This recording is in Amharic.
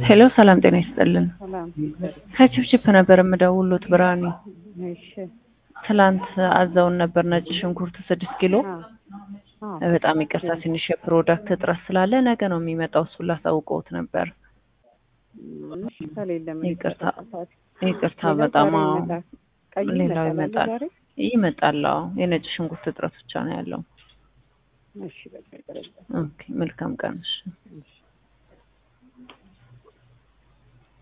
ሄሎ ሰላም ጤና ይስጥልን። ሰላም። ከችፕችፕ ነበር የምደውሉት ብርሃኔ። እሺ። ትላንት አዘውን ነበር ነጭ ሽንኩርት ስድስት ኪሎ። አዎ። አዎ። በጣም ይቅርታ ትንሽ የፕሮዳክት እጥረት ስላለ ነገ ነው የሚመጣው። እሱን ላሳውቀውት ነበር። እሺ፣ ከሌለ ምን ይቅርታ ይፈጠራል? ይቅርታ ሌላው በጣም ዛሬ አዎ። ይመጣል። ቀዩ ሌላው ይመጣል ይመጣል ዛሬ? ይመጣል። አዎ የነጭ ሽንኩርት እጥረት ብቻ ነው ያለው። እሺ፣ በቃ ይቅር። ኦኬ መልካም ቀን። እሺ። እሺ